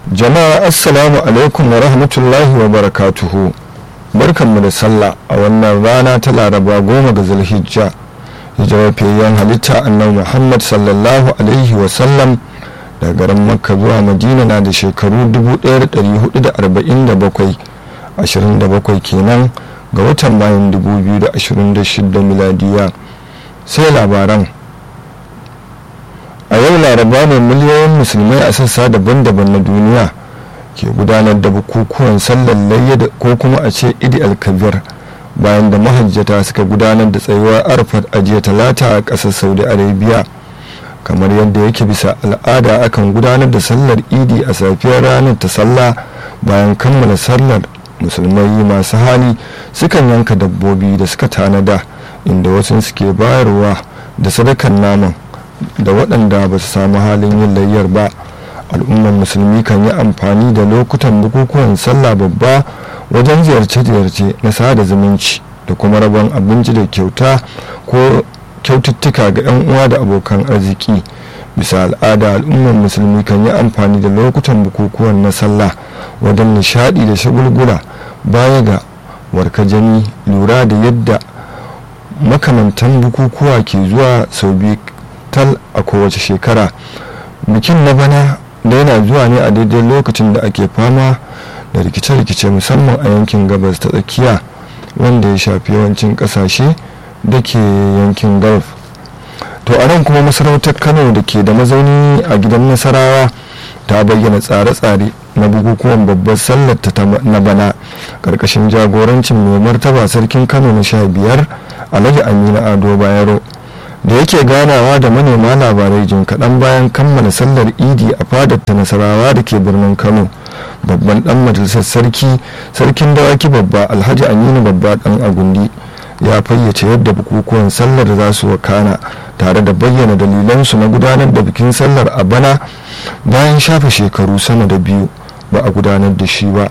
jama'a assalamu alaikum wa rahmatullahi wa barakatuhu barkanmu da sallah a wannan rana ta laraba goma ga zulhijja hijirar fiyayyen halitta annabi muhammad sallallahu alaihi wasallam daga garin makka zuwa madina na da shekaru 1447 27 kenan ga watan bayan 2026 miladiya sai labaran a yau laraba ne miliyoyin musulmai a sassa daban-daban na duniya ke gudanar da bukukuwan sallar layya ko kuma a ce idi alkabir bayan da mahajjata suka gudanar da tsayuwar arfat a jiya talata a ƙasar saudi arabia kamar yadda yake bisa al'ada akan gudanar da sallar idi a safiyar ranar ta sallah bayan kammala sallar musulmai masu hali sukan yanka dabbobi da suka tanada inda wasu suke bayarwa da sadakan naman da waɗanda ba su samu halin yin layyar ba al'ummar musulmi kan yi amfani da lokutan bukukuwan sallah babba wajen ziyarce-ziyarce na sada zumunci da kuma rabon abinci da kyauta ko kyaututtuka ga 'yan uwa da abokan arziki bisa al'ada al'ummar musulmi kan yi amfani da lokutan bukukuwan na sallah wajen nishadi da shagulgula baya ga warkajami lura da yadda makamantan bukukuwa ke zuwa sau biyu tal a kowace shekara bikin na bana da yana zuwa ne a daidai lokacin da ake fama da rikice-rikice musamman a yankin gabas ta tsakiya wanda ya shafi yawancin kasashe da ke yankin gulf to a nan kuma masarautar kano da ke da mazauni a gidan nasarawa ta bayyana tsare-tsare na bukukuwan babbar sallar ta na bana karkashin jagorancin mai martaba sarkin kano na sha biyar alhaji aminu ado bayero da yake ganawa da manema labarai jin kaɗan bayan kammala sallar idi a fadar ta nasarawa da ke birnin kano babban dan majalisar sarki sarkin dawaki babba alhaji aminu babba dan agundi ya fayyace yadda bukukuwan sallar za su wakana tare da bayyana dalilansu na gudanar da bikin sallar a bana bayan shafe shekaru sama da biyu ba a gudanar da shi ba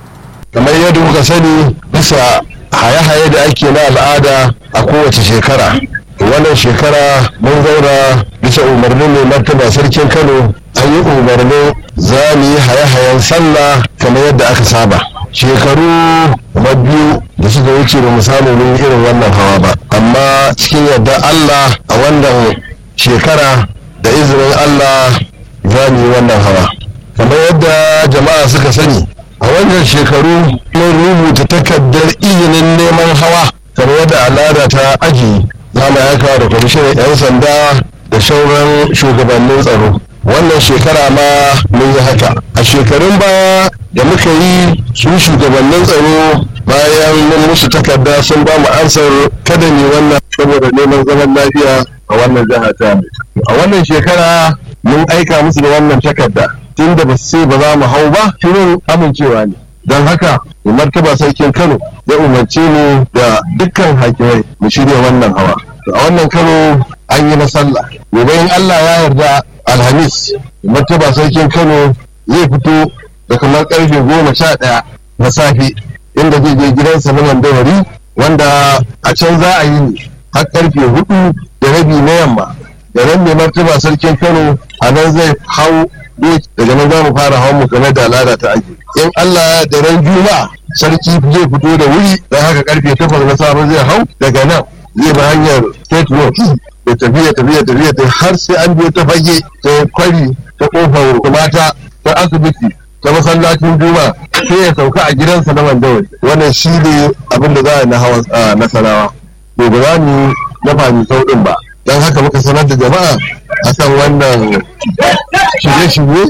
kamar yadda muka sani bisa haye-haye da ake na al'ada a kowace shekara wannan shekara mun zauna bisa umarnin mai martaba sarkin kano an yi umarnin za mu yi haye-hayen sallah kamar yadda aka saba shekaru na biyu da suka wuce ba mu samu mun irin wannan hawa ba amma cikin yadda allah a wannan shekara da izinin allah za mu yi wannan hawa kamar yadda jama'a suka sani a wannan shekaru mun rubuta takardar izinin neman hawa kamar yadda al'ada ta ajiye za mu aika da kwamishinan 'yan sanda da sauran shugabannin tsaro wannan shekara ma mun yi haka a shekarun baya da muka yi su shugabannin tsaro bayan mun musu takarda sun ba mu ansar kada ne wannan saboda neman zaman lafiya a wannan jiha ta a wannan shekara mun aika musu da wannan takarda tun da ba su ce ba za mu hau ba shirin amincewa ne don haka mai martaba sarkin kano ya umarce mu da dukkan hakimai mu shirya wannan hawa a wannan kano an yi na sallah gobe in allah ya yarda alhamis martaba sarkin kano zai fito da kamar karfe goma sha ɗaya na safe inda zai je gidansa na mandawari wanda a can za a yi ne har karfe hudu da rabi na yamma da nan mai martaba sarkin kano a nan zai hau daga nan za mu fara hawan mu game da al'ada ta ake in Allah da ran juma'a sarki zai fito da wuri don haka karfe takwas na safe zai hau daga nan zai bi hanyar state road da tafiya tafiya tafiya ta har sai an biyo ta fage ta kwari ta kofar mata ta asibiti ta masallacin juma'a sai ya sauka a gidansa na mandawari wannan shi ne abin da za a na hawa nasarawa to ba za mu na fahimci sauɗin ba don haka muka sanar da jama'a a kan wannan shirye-shirye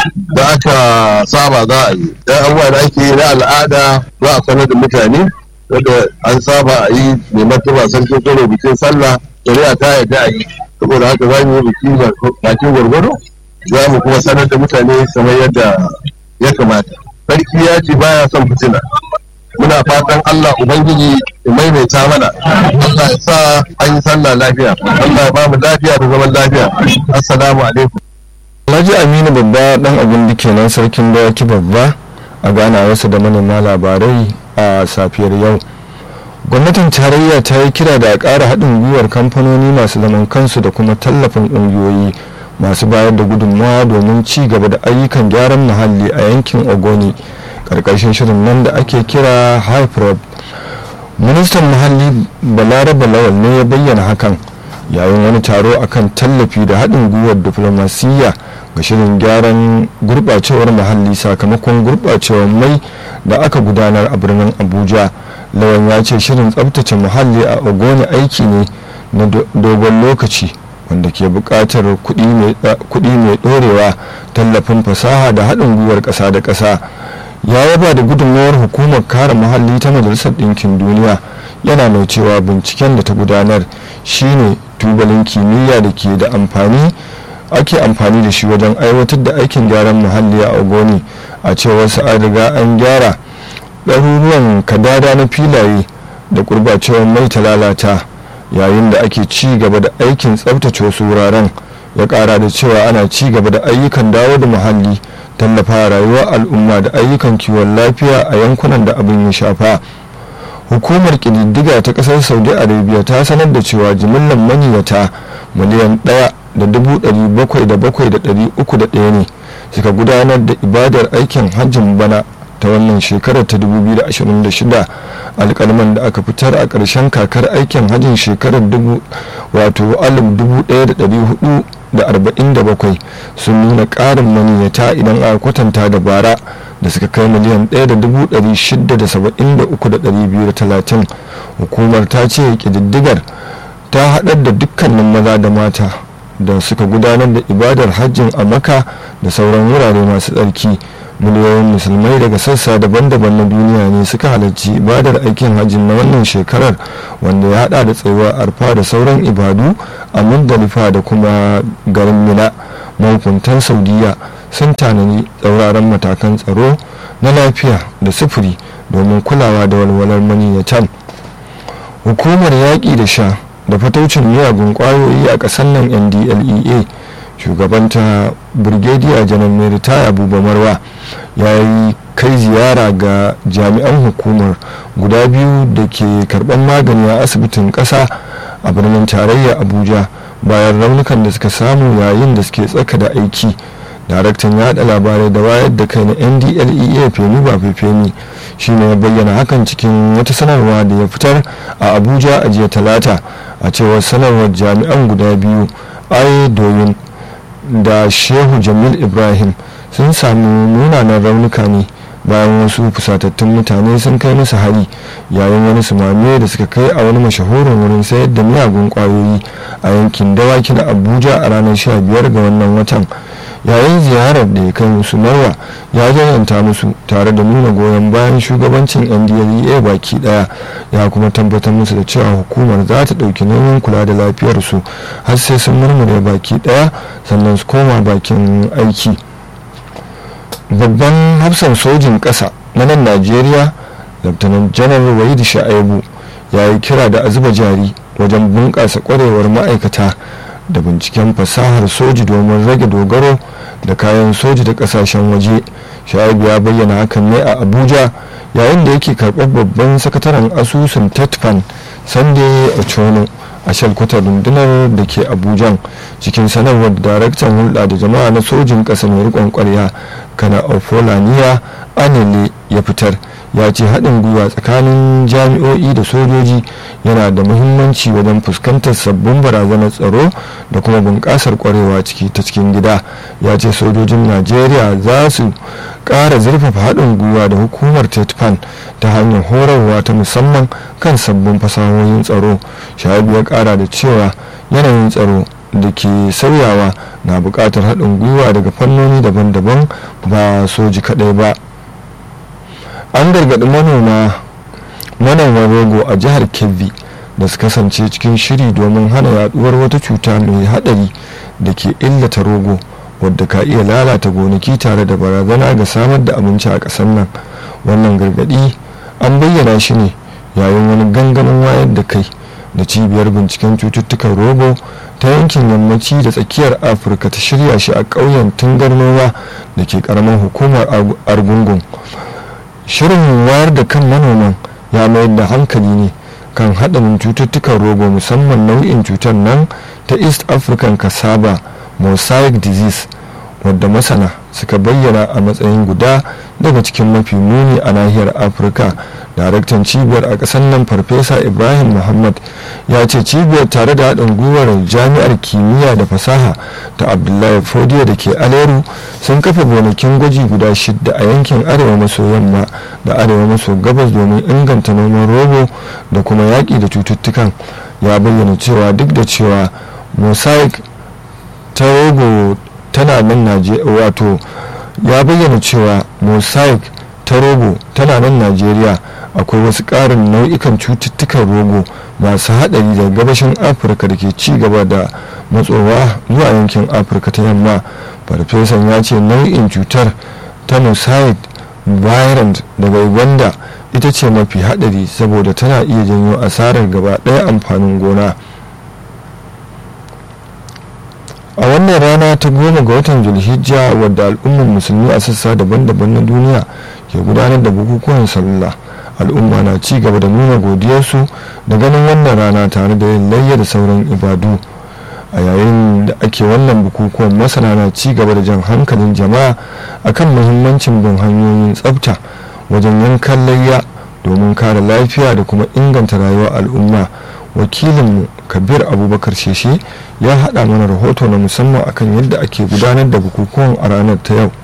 da aka saba za a yi dan abubuwa da ake yi na al'ada za a sanar da mutane wanda an saba a yi mai martaba sarkin kano bikin sallah shari'a ta yarda a yi saboda haka za mu yi biki bakin gwargwado za mu kuma sanar da mutane kamar yadda ya kamata sarki ya ce baya son fitina muna fatan Allah Ubangiji ya maimaita mana Allah ya sa an yi sallah lafiya Allah ya bamu lafiya da zaman lafiya assalamu alaikum Alhaji Aminu babba dan abin da kenan sarkin dawaki babba a gana wasu da manema labarai a safiyar yau gwamnatin tarayya ta yi kira da a ƙara haɗin gwiwar kamfanoni masu zaman kansu da kuma tallafin ƙungiyoyi masu bayar da gudunmawa domin ci gaba da ayyukan gyaran muhalli a yankin ogoni ƙarƙashin shirin nan da ake kira hyprop ministan muhalli balaraba lawal ne ya bayyana hakan yayin wani taro akan tallafi da haɗin gwiwar diflomasiyya ga shirin gyaran gurɓacewar muhalli sakamakon gurɓacewar mai da aka gudanar a birnin abuja lawan ya ce shirin tsabtace muhalli a ogoni aiki ne na dogon lokaci wanda ke buƙatar kuɗi mai ɗorewa tallafin fasaha da haɗin gwiwar ƙasa da ƙasa ya yaba da gudunmawar hukumar kare muhalli ta majalisar ɗinkin duniya yana mai cewa binciken da ta gudanar shine tubalin kimiyya da ke da amfani ake amfani da shi wajen aiwatar da aikin gyaran muhalli a ogoni a cewar sa an riga an gyara ɗaruruwan kadada na filaye da gurbacewar mai ta lalata yayin da ake ci gaba da aikin tsabtace wasu wuraren ya ƙara da cewa ana ci gaba da ayyukan dawo da muhalli tallafa rayuwar al'umma da ayyukan kiwon lafiya a yankunan da abin ya shafa hukumar ƙididdiga ta ƙasar saudi arabia ta sanar da cewa jimillar maniyata miliyan ɗaya da dubu ɗari bakwai da bakwai da ɗari uku da ɗaya ne suka gudanar da ibadar aikin hajjin bana ta wannan shekarar ta 2026 alkalman da aka fitar a ƙarshen kakar aikin hajjin shekarar wato 1447 sun nuna ƙarin maniyata idan aka kwatanta da bara da suka kai miliyan 1,673,230 hukumar ta ce ƙididdigar ta haɗar da dukkanin maza da mata da suka gudanar da ibadar hajjin a maka da sauran wurare masu tsarki miliyoyin musulmai daga sassa daban-daban na duniya ne suka halarci ibadar aikin hajjin na wannan shekarar wanda ya hada da tsayuwar arfa da sauran ibadu a muzdalifa da kuma garin mina mahukuntan saudiya sun tanani tsauraran matakan tsaro na lafiya da sufuri domin kulawa da walwalar maniyyatan hukumar yaƙi da sha da fataucin miyagun ƙwayoyi a ƙasar nan ndlea shugabanta birgediya janar mai ritaya buba marwa ya yi kai ziyara ga jami'an hukumar guda biyu da ke karban magani a asibitin ƙasa a birnin tarayya abuja bayan raunukan da suka samu yayin da suke tsaka da aiki daraktan yada labarai da wayar da kai na ndlea femi ba fefeni shi ne ya bayyana hakan cikin wata sanarwa da ya fitar a abuja a jiya talata a cewar sanarwar jami'an guda biyu aye doyin da shehu jamil ibrahim sun sami munanan raunuka ne bayan wasu fusatattun mutane sun kai musu hari yayin wani sumame da suka kai a wani mashahurin wurin sayar da miyagun kwayoyi a yankin dawaki na abuja a ranar 15 ga wannan watan yayin ziyarar da ya kai musu nawa ya jayanta musu tare da nuna goyon bayan shugabancin ndlea baki daya ya kuma tabbatar musu da cewa hukumar za ta ɗauki nauyin kula da lafiyarsu har sai sun murmure baki daya sannan su koma bakin aiki babban hafsan sojin ƙasa na nan najeriya laftanan janar waidu sha'aibu ya yi kira da a zuba jari wajen bunƙasa ƙwarewar ma'aikata da binciken fasahar soji domin rage dogaro da kayan soji da kasashen waje shaibu ya bayyana hakan ne a abuja yayin da yake karɓar babban sakataren asusun tetfan sande ochono a shalkwatar rundunar da ke abujan cikin sanarwar daraktan hulɗa da jama'a na sojin ƙasa mai riƙon ƙwarya kana ofolaniya anile ya fitar ya ce haɗin gwiwa tsakanin jami'o'i da sojoji yana da muhimmanci wajen fuskantar sabbin barazanar tsaro da kuma bunƙasar ƙwarewa ciki ta cikin gida ya ce sojojin najeriya za su ƙara zurfafa haɗin gwiwa da hukumar tetfan ta hanyar horarwa ta musamman kan sabbin fasahohin tsaro shahabu ya ƙara da cewa yanayin tsaro da ke sauyawa na buƙatar haɗin gwiwa daga fannoni daban-daban ba soji kaɗai ba an gargaɗi manoma manoman rogo a jihar kebbi da su kasance cikin shiri domin hana yaduwar wata cuta mai haɗari da ke illata rogo wadda ka iya lalata gonaki tare da barazana ga samar da abinci a ƙasar nan wannan gargaɗi an bayyana shi ne yayin wani gangamin wayar da kai da cibiyar binciken cututtukan rogo ta yankin yammaci da tsakiyar afirka ta shirya shi a ƙauyen tungarnowa da ke ƙaramin hukumar argungun shirin wayar da kan manoman ya mayar da hankali ne kan haɗarin cututtukan rogo musamman nau'in cutar nan ta east african cassava mosaic disease wadda masana suka bayyana a matsayin guda daga cikin mafi muni a nahiyar afirka daraktan cibiyar a ƙasar nan farfesa ibrahim muhammad ya ce cibiyar tare da haɗin gwiwar jami'ar kimiyya da fasaha ta abdullahi fodiyo da ke aleru sun kafa gonakin gwaji guda shidda a yankin arewa maso yamma da arewa maso gabas domin inganta noman rogo da kuma yaƙi da cututtukan ya bayyana cewa duk da cewa mosaic ta rogo tana nan wato ya bayyana cewa mosaic ta rogo tana nan najeriya akwai wasu ƙarin nau'ikan cututtukan rogo masu haɗari daga gabashin afirka da ke ci gaba da matsowa zuwa yankin afirka ta yamma farfesan ya ce nau'in cutar ta mosaic virant daga uganda ita ce mafi haɗari saboda tana iya janyo asarar gaba ɗaya amfanin gona a wannan rana ta goma ga watan zulhijja wadda al'ummar musulmi a sassa daban-daban na duniya ke gudanar da bukukuwan sallah al'umma na ci gaba da nuna godiyarsu da ganin wannan rana tare da yin layya da sauran ibadu a yayin da ake wannan bukukuwan masana na ci gaba da jan hankalin jama'a akan muhimmancin bin hanyoyin tsafta wajen yankan layya domin kare lafiya da kuma inganta rayuwar al'umma wakilinmu kabir abubakar sheshe ya haɗa mana rahoto na musamman akan yadda ake gudanar da bukukuwan a ranar ta yau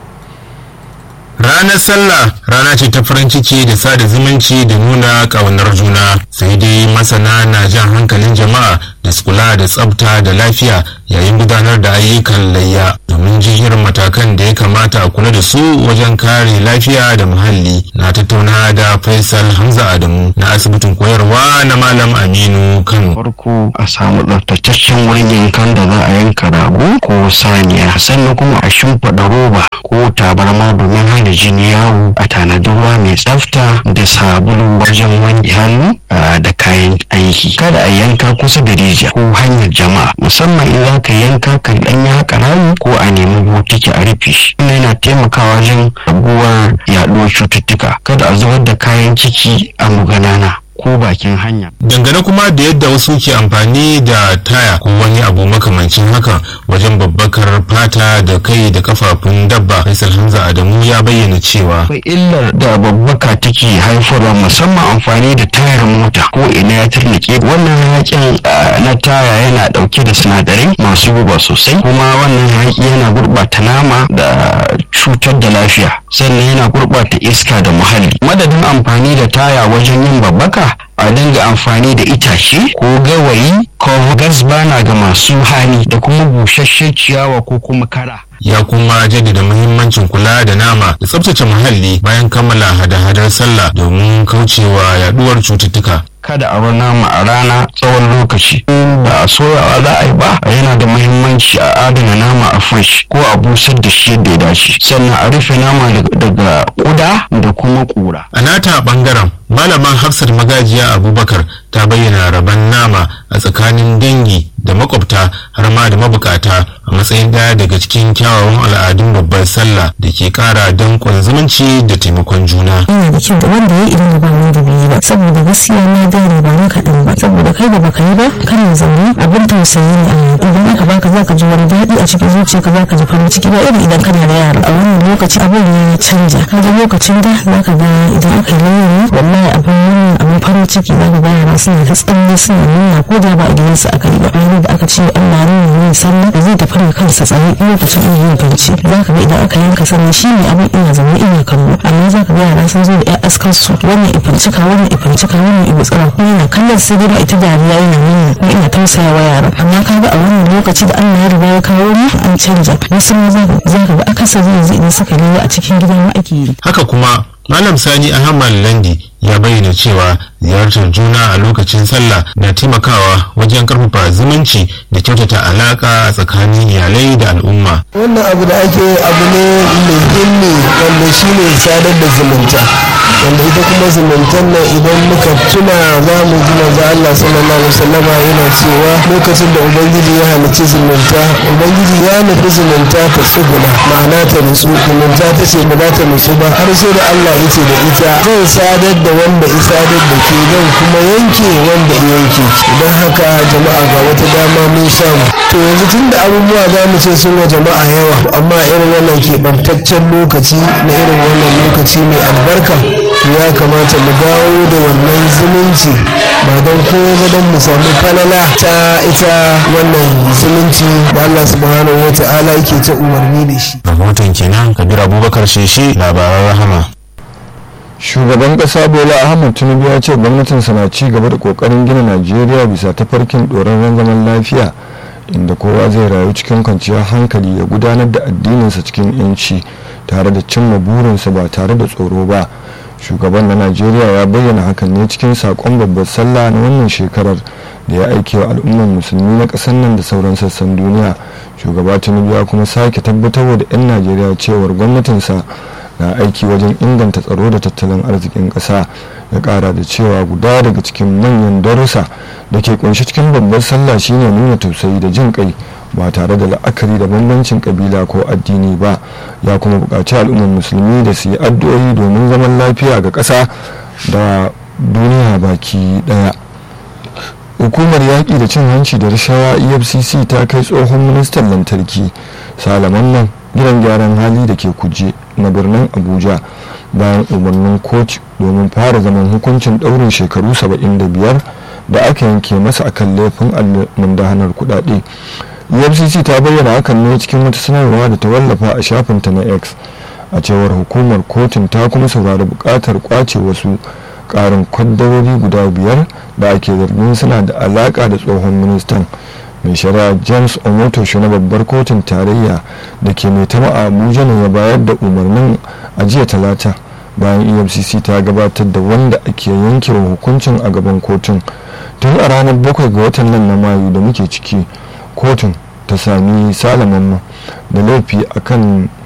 ranar sallah rana ce ta farin ciki da sada zumunci da nuna ƙaunar juna sai dai masana na jan hankalin jama'a da su kula da tsafta da lafiya yayin gudanar da ayyukan layya domin jihar matakan da ya kamata a kula da su wajen kare lafiya da muhalli na tattauna da faisal hamza adamu na asibitin koyarwa na malam aminu kano farko a samu tsaftataccen wurin yankan da za a yanka rago ko saniya sannan kuma a shimfiɗa roba ko tabarma domin hana jini yawo a tanadi ruwa mai tsafta da sabulu wajen wanke hannu da kayan aiki kada a yanka kusa da rijiya ko hanyar jama'a musamman in za ka yanka kan ɗan yi haka rami ko a nemi botiki a rufe shi ina yana taimakawa wajen raguwar yaɗuwar cututtuka kada a zubar da kayan ciki a muganana ko bakin hanya. Dangane kuma da yadda wasu ke amfani da taya ko wani abu makamancin haka wajen babbakar fata da kai da kafafun dabba Faisal Hamza Adamu ya bayyana cewa akwai illar da babbaka take haifarwa musamman amfani da tayar mota ko ina ya turnike wannan hayakin na taya yana dauke da sinadarai masu guba sosai kuma wannan hayaki yana gurbata nama da cutar da lafiya sannan yana gurbata iska da muhalli madadin amfani da taya wajen yin babbaka a dinga amfani da itace ko gawayi ko gas bana ga masu hali da kuma busasshen ciyawa ko kuma kara ya kuma jaddada muhimmancin kula da nama da tsabtace muhalli bayan kammala hada-hadar sallah domin kaucewa yaduwar cututtuka kada a bar nama a rana tsawon lokaci ba a soyawa za a yi ba yana da muhimmanci a adana nama a fresh ko a busar da shi yadda ya dace sannan a rufe nama daga kuda da kuma kura a nata bangaren malaman hafsat magajiya abubakar ta bayyana rabon nama a tsakanin dangi da makwabta har ma da mabukata a matsayin daya daga cikin kyawawan al'adun babbar sallah da ke kara dankon zumunci da taimakon juna. yana da kyau da wanda ya idan da ba wanda bai yi ba saboda gaskiya na gane ba na kaɗan ba saboda kai da baka yi ba kana zaune abin tausayi ne a idan aka baka zaka ji wani daɗi a cikin zuciyarka zaka ji farin ciki ba irin idan kana da yara a wannan lokaci abin ya canja kaga lokacin da zaka ga idan aka yi layyari wallahi abin wannan abin farin ciki zaka ga yara suna ta tsalle suna nuna ko da ba a gidansu aka yi ba ranar da aka ce Allah ne yin sallah da zai tafi da kansa tsaye lokacin yin fanci zaka ga idan aka yanka sannan shi ne abin ina zaune ina kallo amma zaka ga yara sun zo da ƴan askan su wannan ifancika wannan ifancika wannan ibutsira ko yana kallon sai dai ba ita dariya yana nuna ko ina tausaya wa yara amma kaga a wannan lokaci da Allah ya riga ya kawo mu an canja wasu ma zaka ga akasari yanzu idan suka lewa a cikin gida ma ake yi haka kuma malam sani ahmad landi ya bayyana cewa ziyartar juna a lokacin sallah na taimakawa wajen karfafa zumunci da kyautata alaka a tsakanin iyalai da al'umma wannan abu da ake abu ne muhimmi wanda shi ne sadar da zumunta wanda ita kuma zumuntan nan idan muka tuna za mu ji manzo Allah sallallahu alaihi wasallama yana cewa lokacin da ubangiji ya halicci zumunta ubangiji ya nufi zumunta ta tsuguna ma'ana ta nutsu zumunta ta ce ba za ta nutsu ba har sai da Allah ya ce da ita zan sadar da wanda ya sadar da ke zan kuma yanke wanda ya yanke idan haka jama'a ga wata dama mun samu to yanzu tun da abubuwa za mu ce sun wa jama'a yawa amma irin wannan keɓantaccen lokaci na irin wannan lokaci mai albarka to ya kamata mu dawo da wannan zumunci ba don kowa ba don mu samu falala ta ita wannan zumunci da Allah subhanahu wa ta'ala yake ta umarni da shi rahoton kenan kabir abubakar sheshe labaran rahama shugaban kasa bola ahmad tinubu ya ce gwamnatinsa na ci gaba da kokarin gina najeriya bisa tafarkin ɗorarren zaman lafiya inda kowa zai rayu cikin kwanciyar hankali ya gudanar da addininsa cikin yanci tare da cimma burinsa ba tare da tsoro ba shugaban na najeriya ya bayyana hakan ne cikin sakon babbar sallah na wannan shekarar da ya aike wa al'ummar musulmi na ƙasar nan da sauran sassan duniya shugaba tinubu ya kuma sake tabbatar da 'yan najeriya cewar gwamnatinsa na aiki wajen inganta tsaro da tattalin arzikin ƙasa ya ƙara da cewa guda daga cikin manyan darussa da ke kunshi cikin babbar sallah shine nuna tausayi da jin kai ba tare da la'akari da bambancin kabila ko addini ba ya kuma buƙaci al'ummar musulmi da su yi addu'o'i domin zaman lafiya ga ƙasa da duniya baki ɗaya hukumar yaƙi da cin hanci da rashawa efcc ta kai tsohon ministan lantarki salaman nan gidan gyaran hali da ke kuje na birnin abuja bayan umarnin kotu domin fara zaman hukuncin ɗaurin shekaru 75 da aka yanke masa akan laifin almundahanar kudade efcc ta bayyana hakan ne cikin wata sanarwa da ta wallafa a shafinta na x a cewar hukumar kotun ta kuma saurari bukatar kwace wasu karin kwaddarori guda biyar da ake zargin suna da alaka da tsohon ministan mai shari'a james omotoshi na babbar kotun tarayya da ke mai tama a abuja ne ya bayar da umarnin a jiya talata bayan efcc ta gabatar da wanda ake yanke wa hukuncin a gaban kotun tun a ranar bakwai ga watan nan na mayu da muke ciki kotun ta sami salaman da laifi akan